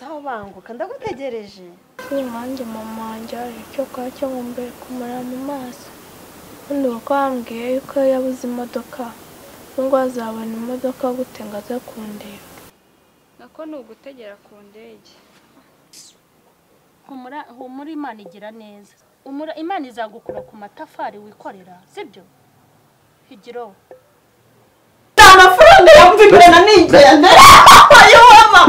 urakanguka ndagutegereje kuri nanjye mama wanjye hari icyo kwa cyo nkumbuye kumara mu maso ubundi kuko wambwiye yuko yabuze imodoka n'ubwo azabona imodoka gute ngo aze kundeba nako ni ugutegera ku ndege humura humura imana igira neza umura imana izagukura ku matafari wikorera sibyo higiro amafaranga yamva imbere nigenda ayobama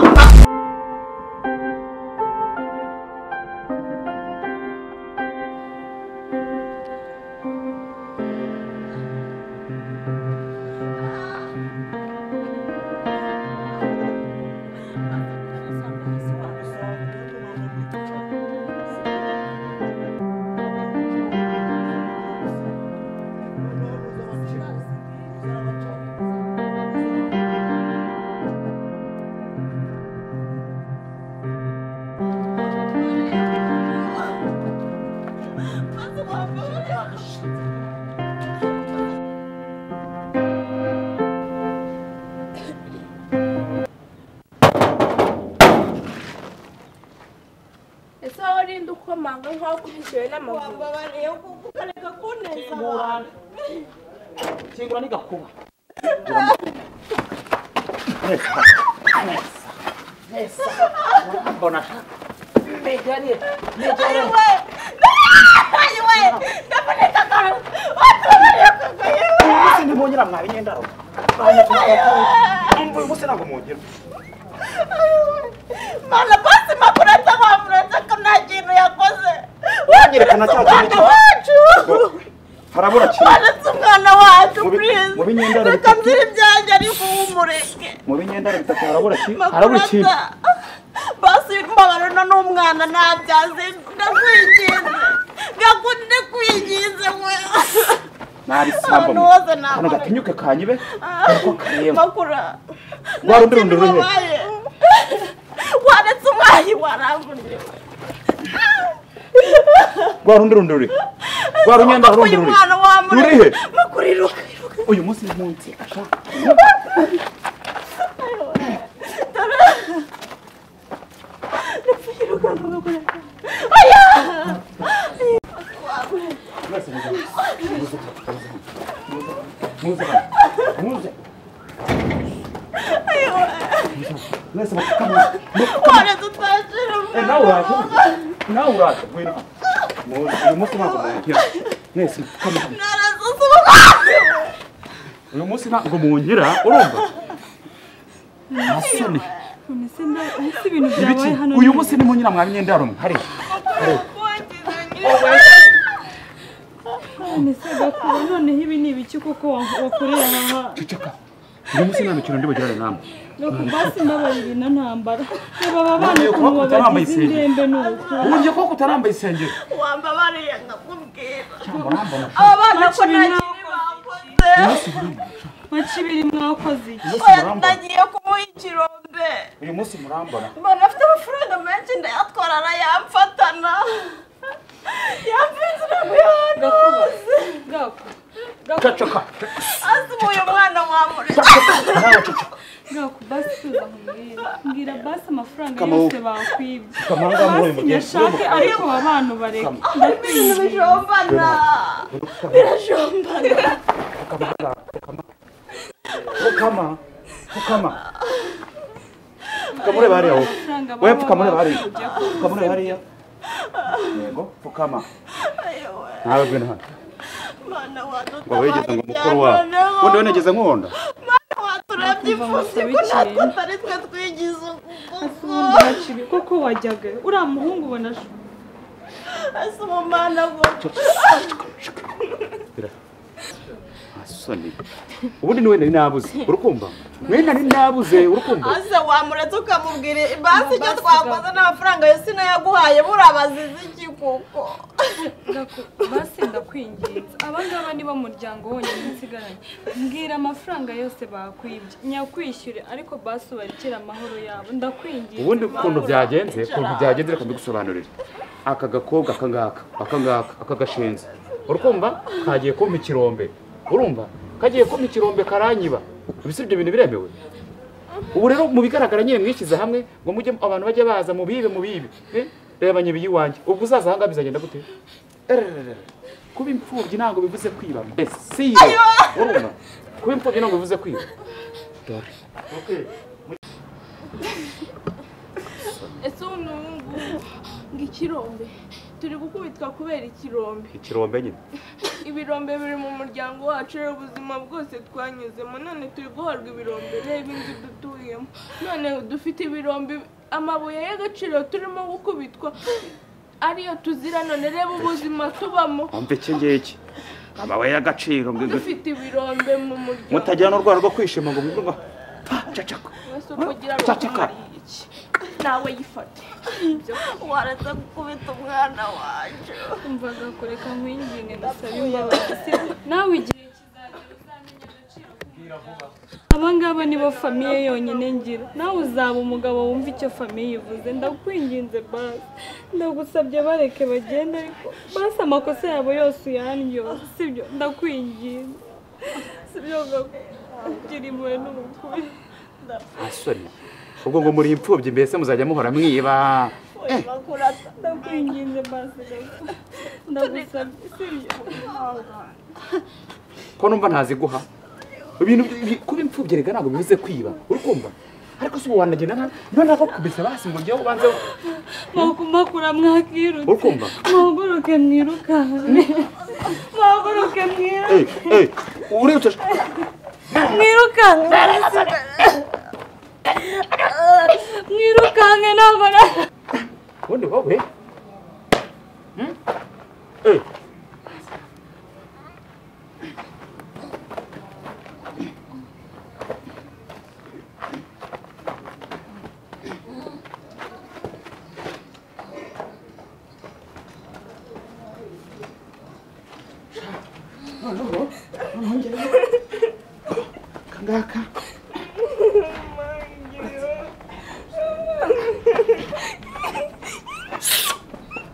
ese wowe urinde ukomanga nk'aho kubishyuwe n'amaguru wababariye kuko ukareka kuneza abantu kingura n'igakuba mbona negariye negariye ayiwe ayiwe ndaboneka akantu watubariye kugoye uyu munsi ntimwongera mwaba inyendaro uyu munsi ntabwo mwongera mana basi makurata bamurata ko nta kintu yakoze Wanyerekana cya kintu umwana cyo- wacu harabura kimwe wanetse umwana wacu Mu bi- please mu binyendaro reka bitatu. nzira ibyanjye ariko ubu umureke mu binyendaro bitatu harabura ki harabura ikintu makurata basi mbabara uno ni umwana ntabyaze ndakwinginze ndakunde kwinginze we nabisambo Abantu bose ni kano abana. gatinyuke kanyibe nako kareba makura Warundi rundi ruhe. wabaye wanetse umwayi warangurire rwa rundi rundi ruri rwa runyenda rundi uyu ruri mwana ruri he wamureke makuriruka uyu munsi ni munsi ashaka mwese muze muze muze muze muze mwese mupfukamye wanetse utwakira Eh, nawe uraje nawe uraje ngwino muze uyu munsi ntabwo mwongera mwese mupfukamye hano narasuse umwayi uyu munsi ntabwo mwongera urumva masoni ese ibintu ibiki uyu munsi ni munyina mwa myenda rumwe hariya ese gakuba noneho ibi ni ibiki kuko wakoreye aha ceceka uyu munsi nta mikino ndi bugirane namwe nuko basi mbabarire na ntambara reba aba bana Ngiye ukuntu kubakuta bambaye babagize isengeri. indembe n'ubukungu uburyo koko utarambaye isengeri wambabariye nkakubwira cyangwa urambona aba bana ko Bakiri nta nta kintu bakoze maci ibiri mwakoze iki uyu munsi oya murambona nagiye kumuha ikirombe uyu munsi murambona mbona afite amafaranga menshi ndayatwara arayamfatana yamfite inzira mu hose ceceka azi uyu mwana wamureke nawe ceceka ngaku basi tuza nkubwire mbwira basi amafaranga Kama yose wowe. bakwibye Kama ngaha muri uyu basi mugenzi. nyashake ariko aba bantu bareka ibintu ndakwinginze bijombana birajombana pfukama pfukama pfukamure bariya wowe amafaranga wowe baba pfukamure bariya bakujya pfukamure bariya yego pfukama ayowe nawe ngwino hano mwana ngo wigeze ngo mukuru wadutabaye wawe ubundi we nigeze nkunda waturabye imfubyi ko natwe atari twe Ese twigize ukuboko ubundi maci ibi koko wajyaga uriya muhungu ubona aje- ese umumana ngo asoni ubundi niwe nari nabuze urukumva mwe nari nabuze urukumva ase wamuretse ukamubwira basi icyo twakoze n'amafaranga yose nayaguhaye burabazize iki kuko Ndaku- basi ndakwinginze aba ngaba ni bo muryango wonyine nsigaranye mbwira amafaranga yose bakwibye nyakwishyure ariko basi ubarekere amahoro yabo ndakwinginze ubundi ukuntu byagenze ukuntu byagenze reka mbigusobanurire aka gakobwa aka ngaka aka ngaka aka gashinze urumva kagiye kumpa ikirombe urumva kagiye kumpa ikirombe karanyiba ibisibyo bintu biremewe ubu rero mu bigaragara nyine mwishyize hamwe ngo mujye abantu bajye baza mu bibe mu bibe eh? reba nyebiye iwanjye ubwo uzaza ahangaha bizagenda gute Erererere. kuba imfubyi ntabwo bivuze kwiba mbese si yo urumva kuba imfubyi ntabwo bivuze kwiba dore ese ubu n'ubu ngo ikirombe turi gukubitwa kubera ikirombe ikirombe nyine ibirombe biri mu muryango wacu reba ubuzima bwose twanyuzemo none turi guhabwa ibirombe reba inzu dutuyemo none dufite ibirombe amabuye y'agaciro turimo gukubitwa ariyo tuzira none reba ubuzima tubamo wumva iki ngiki amabuye y'agaciro dufite ibirombe mu muryango mutagira n'urwara rwo kwishima ngo mwumve ngo pa cacaka mwese uko ugira ngo Cacaka. kumariye iki nawe yifate waraza gukubita umwana waje Umvaga kureka nkwinginge ndasabe imbabazi nawe igihe kizagera uzamenye agaciro aba ngaba nibo famiye yonyine ngira nawe uzaba umugabo wumva icyo famiye ivuze ndakwinginze basi ndagusabye bareke bagende ariko basi amakosa yabo yose uyanyoze sibyo ndakwinginze sibyo ngakugira impuhwe n'ubukuru asoni ubwo ngo muri imfubyi mbese muzajya muhora mwiba Eh, ndakwinginze basi gato. ndagusabye sibyo ko numva ntaziguha ibintu bi- kuba imfubyi rega ntabwo bivuze kwiba uri kumva ariko si ubu wanagenda nka niba ntabwo kubisa basi ngo njyewe ubanze mwakumakura mwakirutse uri kumva muhaguruke mwirukanke muhaguruke mwirukanke Eh, eh, urebye mwirukanke mwirukanke ntabwo na- ubundi wowe Hmm? Eh,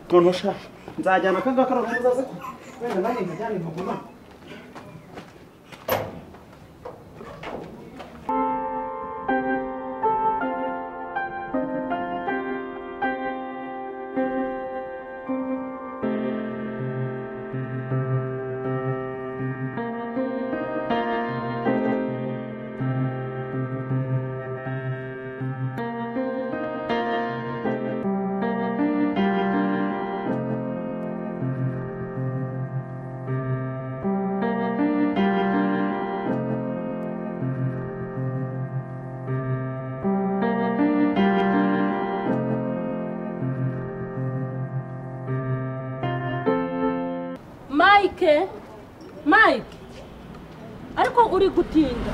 tonosha nzajyana akangaka noneho uzaze ko wenda nanjye nkajyane nkagumane Mike Mike ariko uri gutinda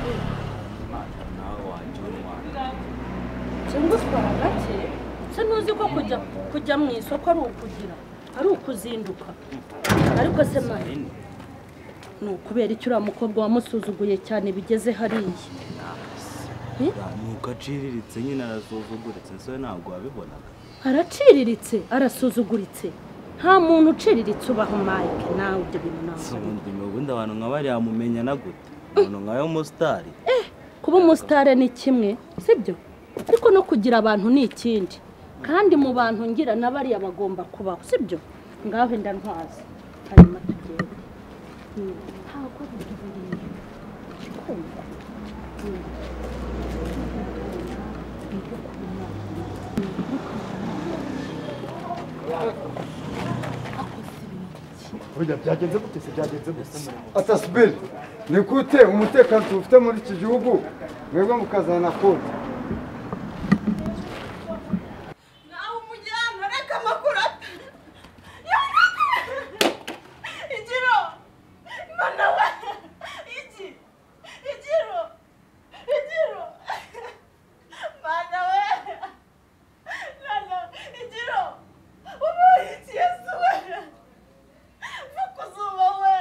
singuswara gake se ntuzi ko kujya kujya mu isoko ari ukugira ari ukuzinduka ariko se Mike ni ukubera iki uriya mukobwa wamusuzuguye cyane bigeze hariya nuko aciriritse nyine arasuzuguritse so ntabwo wabibonaga araciriritse arasuzuguritse nta muntu uciriritse ubaho Mike nawe ibyo bintu ntabwo si ubundi ubundi abantu nka bariya mumenya na gute umuntu nka yo musitari kuba umusitare ni kimwe sibyo ariko no kugira abantu ni ikindi kandi mu bantu ngira na bariya bagomba kubaho sibyo ngaho wenda ntwaze hanyuma tugende Hmm, ntabwo biduhuriye kumva burya byagenze gute se byagenze gusa atasibiri ni gute umutekano tuwufite muri iki gihugu mwebwe mukazana konti nawe umujyana reka amakuru ata yonatani igiro mana we iki igiro igiro mana we nana igiro ubaye iki yesu we no kuzuba we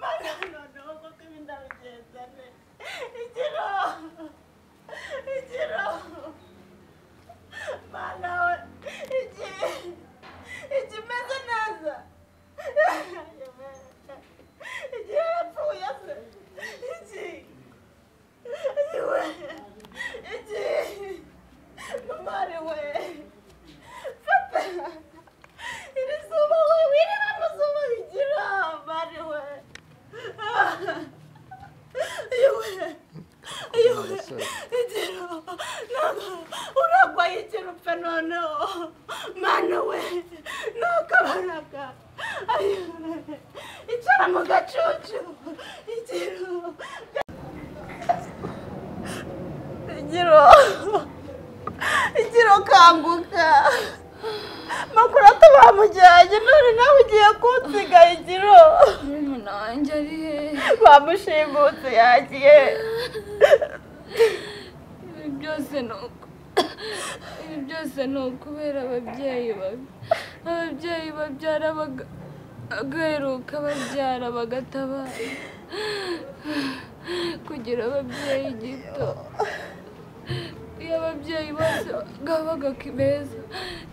mana noneho koko ibinda bigenda ne igiro none nawe ugiye kunsiga igiro nanjye ari hehe bamushimutse yagiye ibi byose ni uku ibi byose ni ukubera ababyeyi babi ababyeyi babyara baga- bagaheruka babyara bagatabara kugira ababyeyi gito iyo ababyeyi bose babaga beza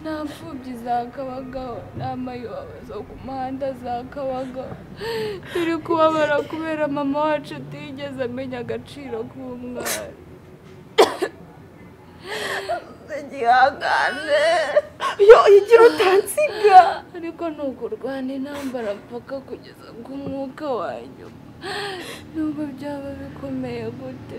nta mfubyi zakabagaho nta mayoba zo ku muhanda zakabagaho turi kubabara kubera mama wacu atigeze amenya agaciro k'umwana igihangange yo igiro utansiga ariko ntukurwana intambara mpaka kugeza ku mwuka wanyuma nubwo byaba bikomeye gute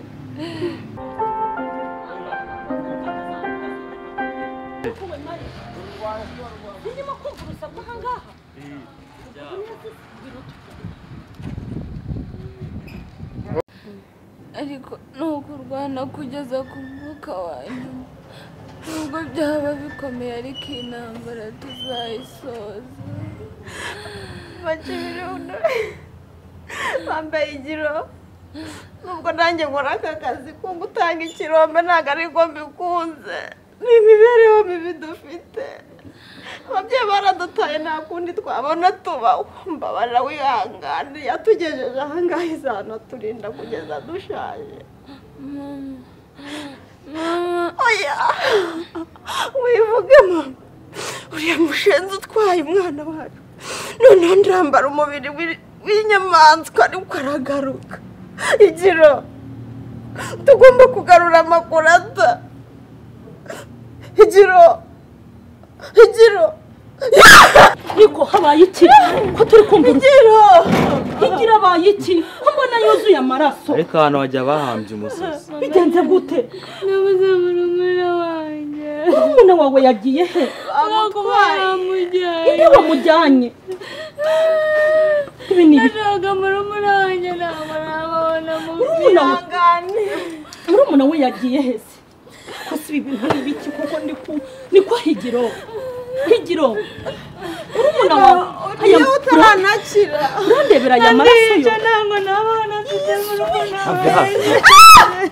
birimo kumva urusaku aha ngaha ariko ntukurwana kugeza ku mwuka wanyuma nubwo byaba bikomeye ariko iyi ntambara tuzayisoza make ibirundo bambaye igiro nubwo nanjye nkora aka kazi ko gutanga ikirombe ntabwo ari ko mbikunze ni imibereho mibi dufite ababyeyi baradutaye nta kundi twabona tubaho mbabarira wihangane yatugejeje aha ngaha izanaturinda kugeza dushaje mama mama oya wivuge mama uriya mushenzi utwaye umwana wacu noneho ndambara umubiri w'i- w'inyamaswa ariko aragaruka igiro tugomba kugarura amakuru ata igiro igiro ariko habaye iki ko turi kumva urusaku igiro higira abaye iki ko mbona yuzuye amaraso ariko abantu bajya bahambye umusozi bigenze gute nabuze murumuna wanjye murumuna wawe yagiye he bamutwaye amujyanye ibyo bamujyanye ibi ni ibi- nashaka murumuna wanjye ntabwo nababona mu murumuna we ihangane murumuna we yagiye he se ko si ibi bintu ni ibiki kuko ni ku ni kwa higiro higiro murumuna wawe aya iyo utaranakira urandebera aya maraso yo ntabwo nababona mfite murumuna Hafi hafi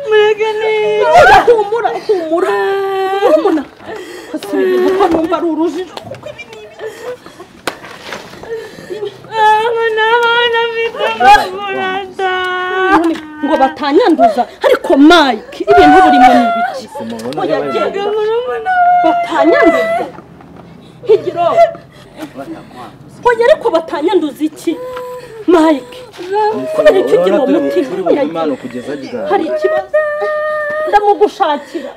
mureke niyo humura humura humura murumuna ko si ibi bintu ko numva ari urujijo kuko ibi ni ibi ntabwo nababona mfite murumuna da none ngo batanyanduza ariko mike ibintu burimo ni ibiki mubona Oya, bari- genda. murumuna batanyanduza higiro oya ariko batanyanduza iki mike kubera icyo ugira uwo Urabona turi- mutima turi oya, bumane kugeza ryari hari ikibazo ndamugushakira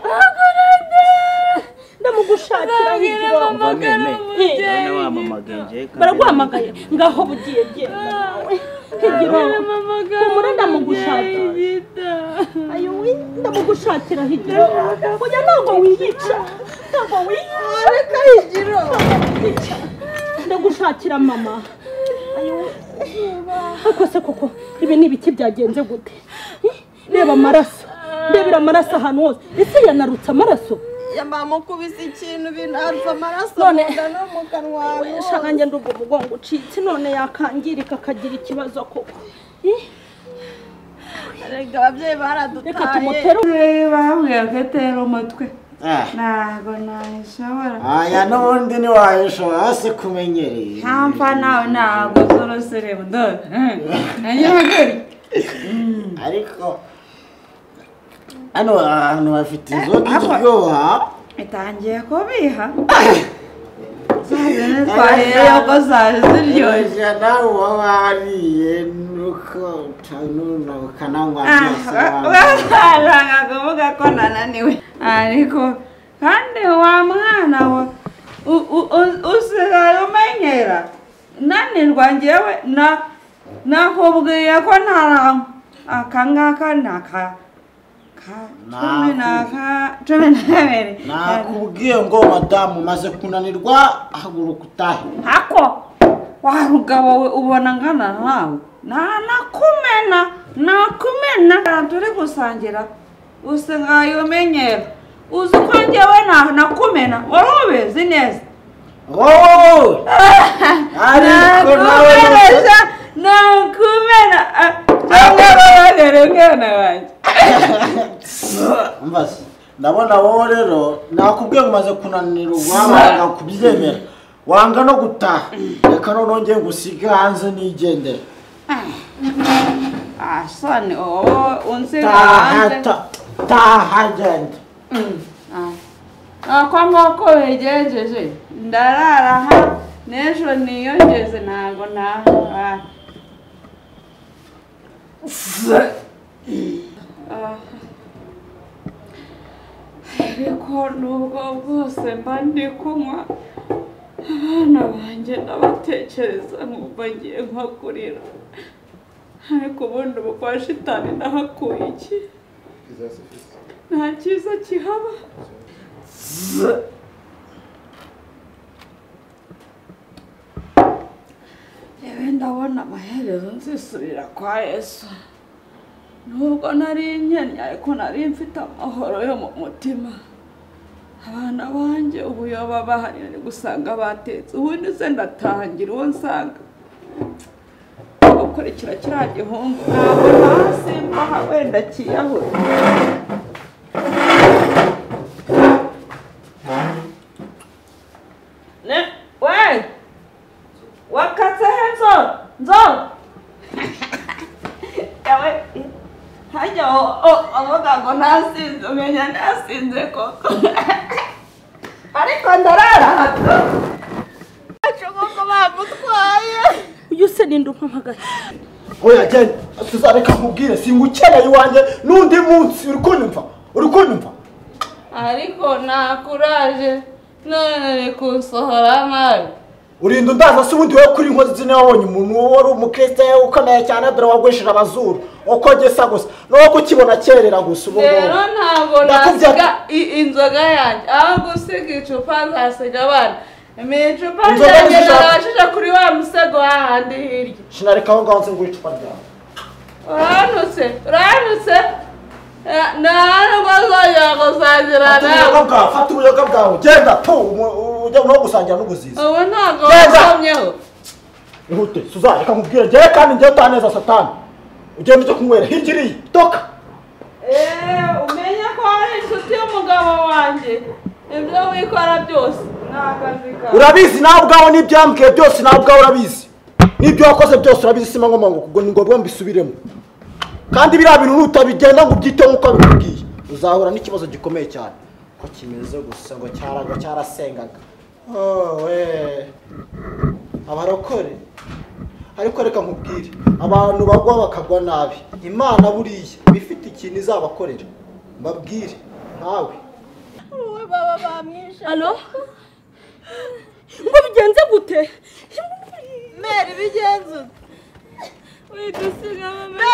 ndamugushakira higiro Umva meme Eh, urabona wamamagaye baragwamagaye ngaho bugiye genda higiro humura ndamugushakira ayo we ndamugushakira higiro oya ntabwo wiyica ntabwo wiyica reka higiro ndagushakira mama ariko se koko ibi ni ibiki byagenze gute Eh, reba amaraso ndebera amaraso ahantu hose ese yanarutse amaraso yamamukubise ikintu binarutse amaraso None- mu nda no mu kanwa shangange ndumva umugongo ucitse none yakangirika akagira ikibazo koko Eh, erega ababyeyi reka baradutaye tumutere babwira ko atera umutwe ntabwo nayishobora aya n'ubundi ntiwayishobora hasi kumenyereye ntampa nawe ntabwo z'uruserebu dore nanjye bagari ariko hano ahantu bafite inzoga iryoha itangiye kubiha zazindi twariyeyo ko zari ziryoshye iryoshya nawe uba wariye nuko utanuna ukananywa byose waba- bashaka kuvuga ko nananiwe ariko kandi wa mwana we u- u- u- usigaye umenyera nanirwa njyewe na nakubwiye ko ntarangwa aka ngaka ni aka ka cumi n'aka cumi n'abiri nakubwiye ngo madamu umaze kunanirwa haguruka utahe hako wa rugabo we ubona ngana nawe na nakumena nakumena Ahantu turi gusangira usa nkayo umenyera uzi ko njyewe na nakumena wari ubizi neza wowe ariko nawe nakumenesha nakumena cyangwa babarere mwana wanjye umva se ndabona wowe rero nakubwiye umaze kunanirwa wanga kubyemera wanga no gutaha reka noneho ngiye gusiga hanze nigendera asoni wowe unsiga taha hanze ta- taha genda ako ngako wegejeje ndarara ha n'ejo niyongeze ntabwo nahara Ah. ariko nubwo bwose mba ndi kunywa abana banjye ndabatekereza nkumva ngiye nko kurira ariko ubundi ubu kwa shitani nahakuye iki nta cyiza kihaba yewe ndabona amaherezo nzisubira kwa yesu nubwo nari nkennye ariko nari mfite amahoro yo mu mutima abana banjye ubuyoba bahari nari gusanga batetse ubundi se ndatangira uwo nsanga gukurikira kiriya gihungu ntabwo hasi mbaha wenda kiyahura Ne- we wakatse he nzo nzo yawe hajya o- o- avuga ngo ntasinze umenya ntasinze koko ariko ndarara hato ashobora bamutwaye uyu se ninde umpamagaye oya genda tuzareka nkubwire singukeneye iwanjye n'undi munsi uri kunyumva uri kunyumva ariko nta kuraje none ni kunsohora nabi urinda undaza se ubundi wowe kuri inkozi zine wabonye umuntu wari umukristo ukomeye cyane dore wagwishije amazuru uko gisa gusa n'uwo kukibona cyerera gusa ubu ngubu rero ntabwo Ndakubya- nasiga i- inzoga yanjye aho gusiga icupa nzasiga abana ni icupa Inzoga ryanjye nziza- narashije kuri wa musego hahandi hirya sinareka aho ngaho nzengura icupa ryawe uranutse uranutse Eh, nta nubwo zongera gusangira fata ubuyoga nawe bwawe fata ubuyoga bwawe genda tu umu- ujya no gusangira n'ubuzizi ubu ntabwo Genda! wasomyeho ihute tuzareka nkubwire ngere kandi njyewe utaneza satani ugenda ujya kunywera hirya iriya toka Eh, umenya ko ari inshuti y'umugabo wanjye ibyo wikora byose ni akazi kawe urabizi nawe ubwawe n'ibyambwiye byose nawe ubwawe urabizi n'ibyo wakoze byose urabizi sima ngoma ngo ubwo ni ngombwa mbisubiremo kandi biriya bintu nutabigenda ngo ubyiteho nk'uko bikubwiye uzahura n'ikibazo gikomeye cyane ko kimeze gusa ngo cyaraga cyarasengaga owe abarokore ariko reka nkubwire abantu bagwa bakagwa nabi imana buriya iba ifite ikintu izabakorera mbabwire nawe wowe baba bamwishe alo ngo bigenze gute meri bigenze ute widusiga mama